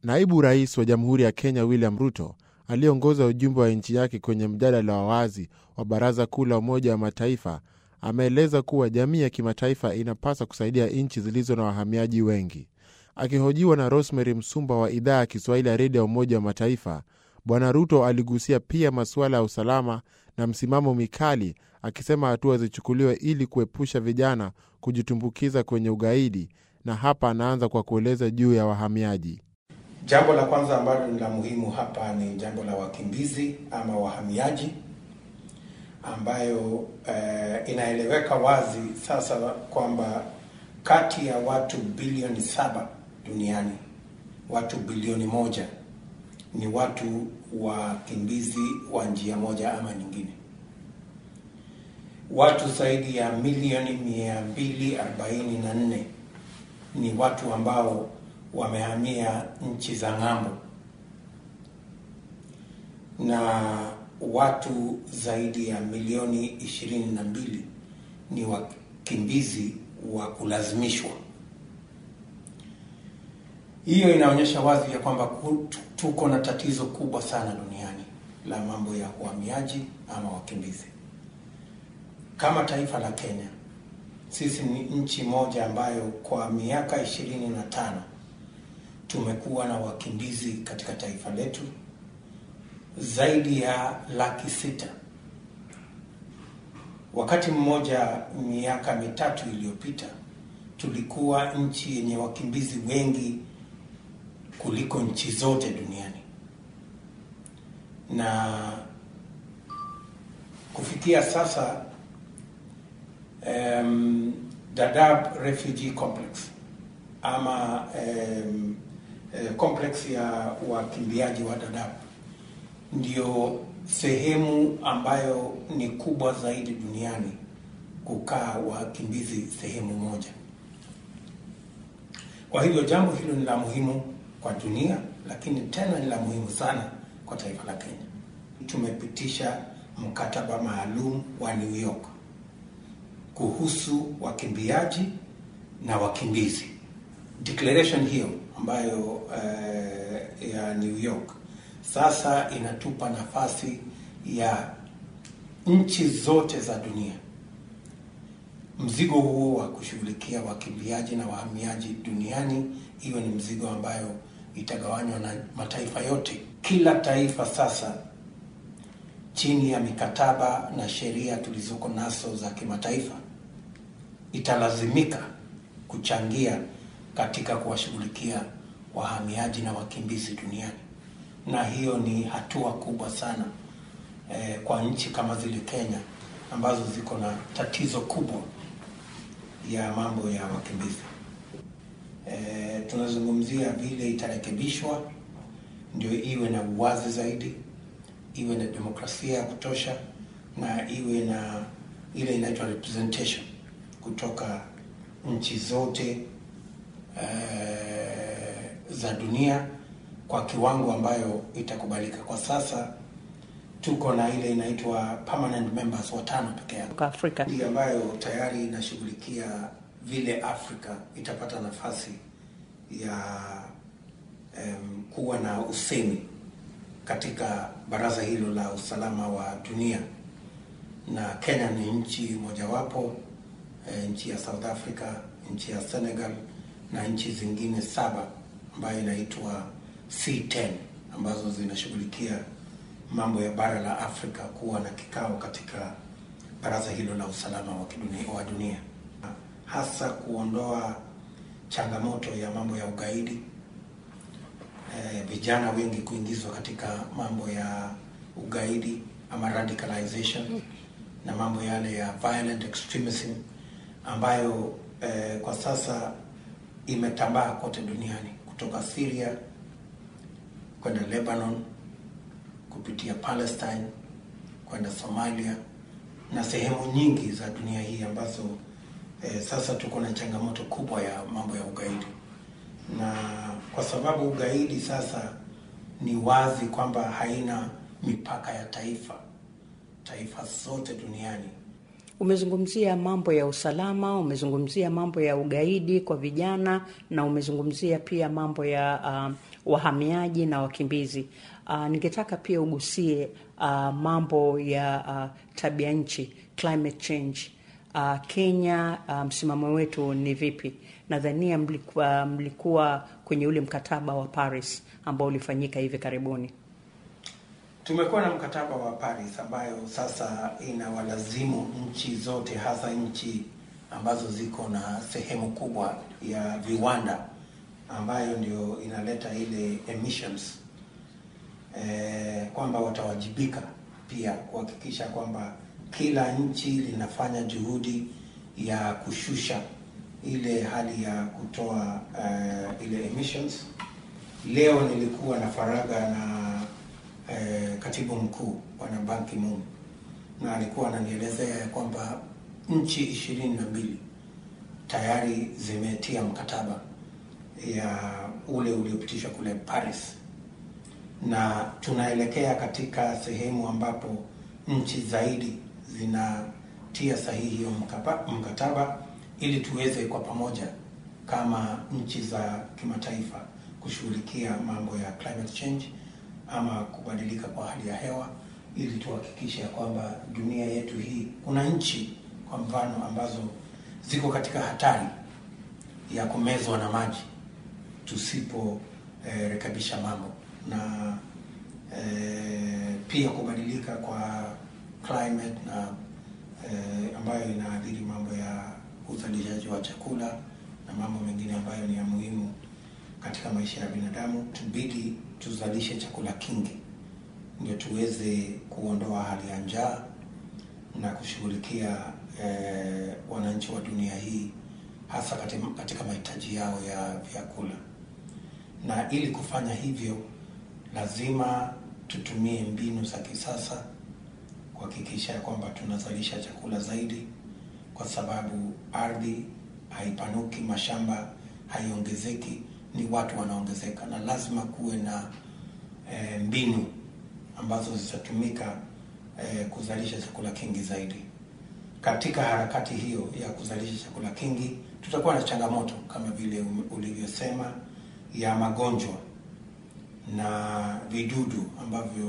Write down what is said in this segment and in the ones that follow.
Naibu rais wa Jamhuri ya Kenya William Ruto aliyeongoza ujumbe wa nchi yake kwenye mjadala wa wazi wa Baraza Kuu la Umoja wa Mataifa ameeleza kuwa jamii ya kimataifa inapaswa kusaidia nchi zilizo na wahamiaji wengi. Akihojiwa na Rosemary Msumba wa idhaa ya Kiswahili ya redio ya Umoja wa Mataifa, Bwana Ruto aligusia pia masuala ya usalama na msimamo mikali, akisema hatua zichukuliwe ili kuepusha vijana kujitumbukiza kwenye ugaidi, na hapa anaanza kwa kueleza juu ya wahamiaji. Jambo la kwanza ambalo ni la muhimu hapa ni jambo la wakimbizi ama wahamiaji, ambayo eh, inaeleweka wazi sasa kwamba kati ya watu bilioni saba duniani watu bilioni moja ni watu wakimbizi wa njia moja ama nyingine. Watu zaidi ya milioni mia mbili arobaini na nne ni watu ambao wamehamia nchi za ng'ambo, na watu zaidi ya milioni ishirini na mbili ni wakimbizi wa kulazimishwa. Hiyo inaonyesha wazi ya kwamba tuko na tatizo kubwa sana duniani la mambo ya uhamiaji ama wakimbizi. Kama taifa la Kenya, sisi ni nchi moja ambayo kwa miaka ishirini na tano tumekuwa na wakimbizi katika taifa letu zaidi ya laki sita. Wakati mmoja miaka mitatu iliyopita tulikuwa nchi yenye wakimbizi wengi kuliko nchi zote duniani, na kufikia sasa um, Dadaab Refugee Complex ama um, complex ya wakimbiaji wa Dadaab ndio sehemu ambayo ni kubwa zaidi duniani kukaa wakimbizi sehemu moja. Kwa hivyo jambo hilo ni la muhimu kwa dunia, lakini tena ni la muhimu sana kwa taifa la Kenya. Tumepitisha mkataba maalum wa New York kuhusu wakimbiaji na wakimbizi. Declaration hiyo ambayo uh, ya New York sasa inatupa nafasi ya nchi zote za dunia mzigo huo wa kushughulikia wakimbiaji na wahamiaji duniani iwe ni mzigo ambayo itagawanywa na mataifa yote. Kila taifa sasa chini ya mikataba na sheria tulizoko nazo za kimataifa italazimika kuchangia katika kuwashughulikia wahamiaji na wakimbizi duniani, na hiyo ni hatua kubwa sana eh, kwa nchi kama zile Kenya ambazo ziko na tatizo kubwa ya mambo ya wakimbizi. E, tunazungumzia vile itarekebishwa ndio iwe na uwazi zaidi, iwe na demokrasia ya kutosha na iwe na ile inaitwa representation kutoka nchi zote e, za dunia kwa kiwango ambayo itakubalika. Kwa sasa tuko na ile inaitwa permanent members watano peke yake Afrika ndio ambayo tayari inashughulikia vile Afrika itapata nafasi ya um, kuwa na usemi katika baraza hilo la usalama wa dunia, na Kenya ni nchi mojawapo, e, nchi ya South Africa, nchi ya Senegal na nchi zingine saba ambayo inaitwa C10 ambazo zinashughulikia mambo ya bara la Afrika kuwa na kikao katika baraza hilo la usalama wa kidunia, wa dunia, hasa kuondoa changamoto ya mambo ya ugaidi, e, vijana wengi kuingizwa katika mambo ya ugaidi ama radicalization na mambo yale ya violent extremism ambayo e, kwa sasa imetambaa kote duniani kutoka Syria kwenda Lebanon kupitia Palestine kwenda Somalia na sehemu nyingi za dunia hii ambazo eh, sasa tuko na changamoto kubwa ya mambo ya ugaidi, na kwa sababu ugaidi sasa ni wazi kwamba haina mipaka ya taifa, taifa zote duniani Umezungumzia mambo ya usalama, umezungumzia mambo ya ugaidi kwa vijana na umezungumzia pia mambo ya uh, wahamiaji na wakimbizi. Uh, ningetaka pia ugusie uh, mambo ya uh, tabia nchi, climate change. Uh, Kenya, uh, msimamo wetu ni vipi? Nadhania mlikuwa, mlikuwa kwenye ule mkataba wa Paris ambao ulifanyika hivi karibuni. Tumekuwa na mkataba wa Paris ambayo sasa inawalazimu nchi zote, hasa nchi ambazo ziko na sehemu kubwa ya viwanda ambayo ndio inaleta ile emissions eh, kwamba watawajibika pia kuhakikisha kwamba kila nchi linafanya juhudi ya kushusha ile hali ya kutoa uh, ile emissions. Leo nilikuwa na faragha na uh, katibu mkuu bwana Ban Ki-moon na alikuwa ananielezea ya kwamba nchi ishirini na mbili tayari zimetia mkataba ya ule uliopitishwa kule Paris, na tunaelekea katika sehemu ambapo nchi zaidi zinatia sahihi hiyo mkataba ili tuweze kwa pamoja kama nchi za kimataifa kushughulikia mambo ya climate change ama kubadilika kwa hali ya hewa, ili tuhakikishe ya kwamba dunia yetu hii, kuna nchi kwa mfano ambazo ziko katika hatari ya kumezwa na maji tusipo eh, rekebisha mambo na eh, pia kubadilika kwa climate na eh, ambayo inaathiri mambo ya uzalishaji wa chakula na mambo mengine ambayo ni ya muhimu katika maisha ya binadamu. Tubidi tuzalishe chakula kingi ndio tuweze kuondoa hali ya njaa na kushughulikia eh, wananchi wa dunia hii hasa katika, katika mahitaji yao ya vyakula. Na ili kufanya hivyo, lazima tutumie mbinu za kisasa kuhakikisha ya kwamba tunazalisha chakula zaidi, kwa sababu ardhi haipanuki, mashamba haiongezeki, ni watu wanaongezeka, na lazima kuwe na e, mbinu ambazo zitatumika e, kuzalisha chakula kingi zaidi. Katika harakati hiyo ya kuzalisha chakula kingi, tutakuwa na changamoto kama vile ulivyosema ya magonjwa na vidudu ambavyo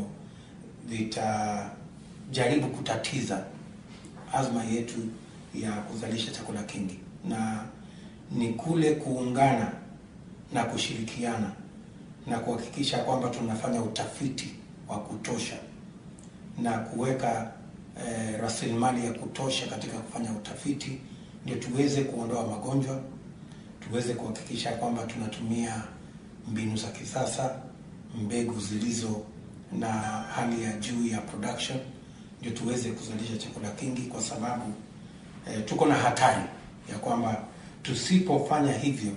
vitajaribu kutatiza azma yetu ya kuzalisha chakula kingi, na ni kule kuungana na kushirikiana na kuhakikisha kwamba tunafanya utafiti wa kutosha na kuweka eh, rasilimali ya kutosha katika kufanya utafiti, ndio tuweze kuondoa magonjwa, tuweze kuhakikisha kwamba tunatumia mbinu za kisasa, mbegu zilizo na hali ya juu ya production, ndio tuweze kuzalisha chakula kingi, kwa sababu eh, tuko na hatari ya kwamba tusipofanya hivyo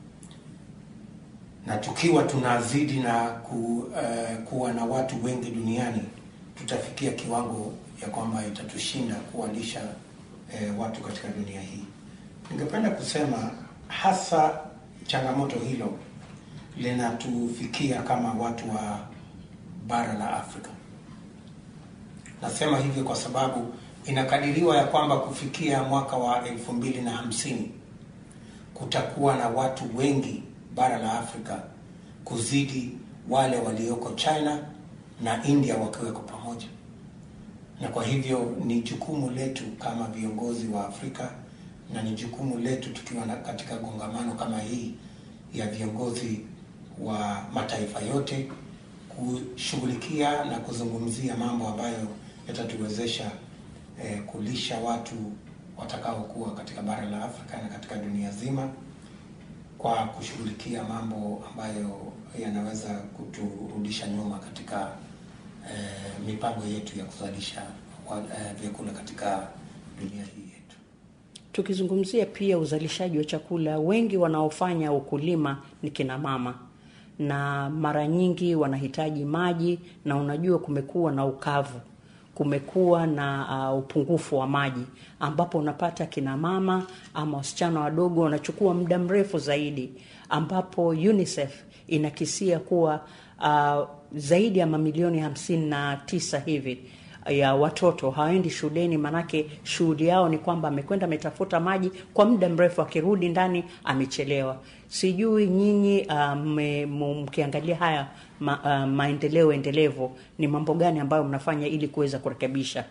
na tukiwa tunazidi na ku, uh, kuwa na watu wengi duniani tutafikia kiwango ya kwamba itatushinda kuwalisha eh, watu katika dunia hii. Ningependa kusema hasa changamoto hilo linatufikia kama watu wa bara la Afrika. Nasema hivyo kwa sababu inakadiriwa ya kwamba kufikia mwaka wa elfu mbili na hamsini kutakuwa na watu wengi bara la Afrika kuzidi wale walioko China na India wakiweko pamoja, na kwa hivyo ni jukumu letu kama viongozi wa Afrika na ni jukumu letu tukiwa na katika kongamano kama hii ya viongozi wa mataifa yote kushughulikia na kuzungumzia mambo ambayo yatatuwezesha eh, kulisha watu watakaokuwa katika bara la Afrika na katika dunia zima kwa kushughulikia mambo ambayo yanaweza kuturudisha nyuma katika eh, mipango yetu ya kuzalisha eh, vyakula katika dunia hii yetu. Tukizungumzia pia uzalishaji wa chakula, wengi wanaofanya ukulima ni kina mama, na mara nyingi wanahitaji maji, na unajua kumekuwa na ukavu, kumekuwa na uh, upungufu wa maji, ambapo unapata kina mama ama wasichana wadogo wanachukua muda mrefu zaidi, ambapo UNICEF inakisia kuwa uh, zaidi ya mamilioni hamsini na tisa hivi ya watoto hawaendi shuleni, manake shughuli yao ni kwamba amekwenda ametafuta maji kwa muda mrefu, akirudi ndani amechelewa. Sijui nyinyi uh, mkiangalia haya ma, uh, maendeleo endelevu, ni mambo gani ambayo mnafanya ili kuweza kurekebisha?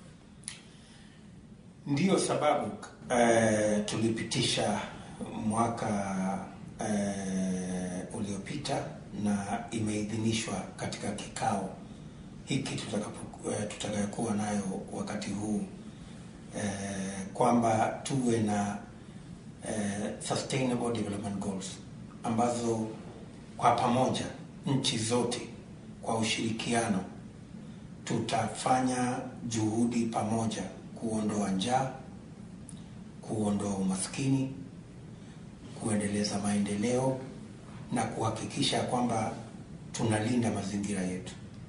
Ndiyo sababu uh, tulipitisha mwaka uh, uliopita na imeidhinishwa katika kikao hiki tutakayokuwa uh, nayo wakati huu uh, kwamba tuwe na uh, sustainable development goals ambazo kwa pamoja nchi zote kwa ushirikiano tutafanya juhudi pamoja kuondoa njaa, kuondoa umaskini, kuendeleza maendeleo na kuhakikisha kwamba tunalinda mazingira yetu.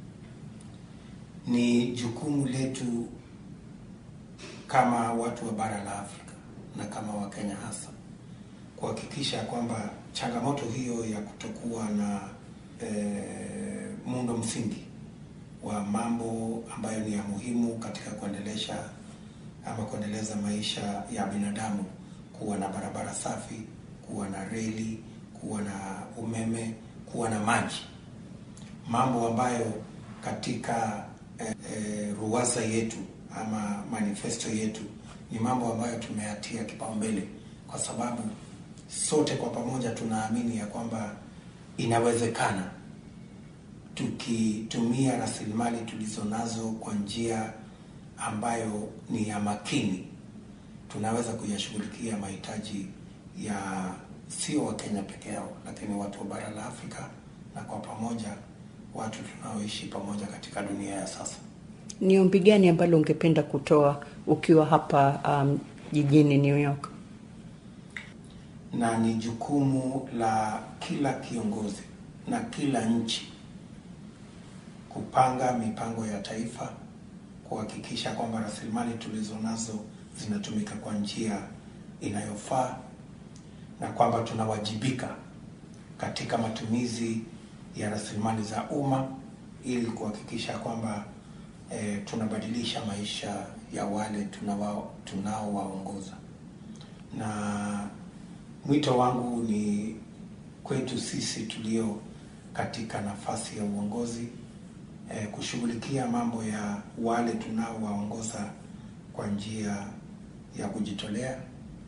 Ni jukumu letu kama watu wa bara la Afrika na kama Wakenya hasa kuhakikisha kwamba changamoto hiyo ya kutokuwa na e, muundo msingi wa mambo ambayo ni ya muhimu katika kuendelesha ama kuendeleza maisha ya binadamu, kuwa na barabara safi, kuwa na reli, kuwa na umeme, kuwa na maji, mambo ambayo katika e, e, ruwaza yetu ama manifesto yetu ni mambo ambayo tumeyatia kipaumbele, kwa sababu sote kwa pamoja tunaamini ya kwamba inawezekana tukitumia rasilimali tulizo nazo kwa njia ambayo ni ya makini, tunaweza kuyashughulikia mahitaji ya sio Wakenya peke yao, lakini watu wa bara la Afrika na kwa pamoja watu tunaoishi pamoja katika dunia ya sasa. Ni ombi gani ambalo ungependa kutoa ukiwa hapa um, jijini New York? Na ni jukumu la kila kiongozi na kila nchi kupanga mipango ya taifa, kuhakikisha kwamba rasilimali tulizo nazo zinatumika kwa njia inayofaa na kwamba tunawajibika katika matumizi ya rasilimali za umma ili kuhakikisha kwamba e, tunabadilisha maisha ya wale tunaowaongoza. Na mwito wangu ni kwetu sisi tulio katika nafasi ya uongozi e, kushughulikia mambo ya wale tunaowaongoza kwa njia ya kujitolea,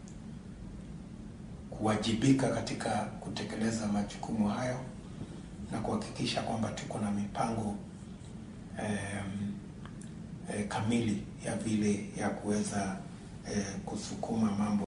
kuwajibika katika kutekeleza majukumu hayo na kuhakikisha kwamba tuko na mipango um, e, kamili ya vile ya kuweza e, kusukuma mambo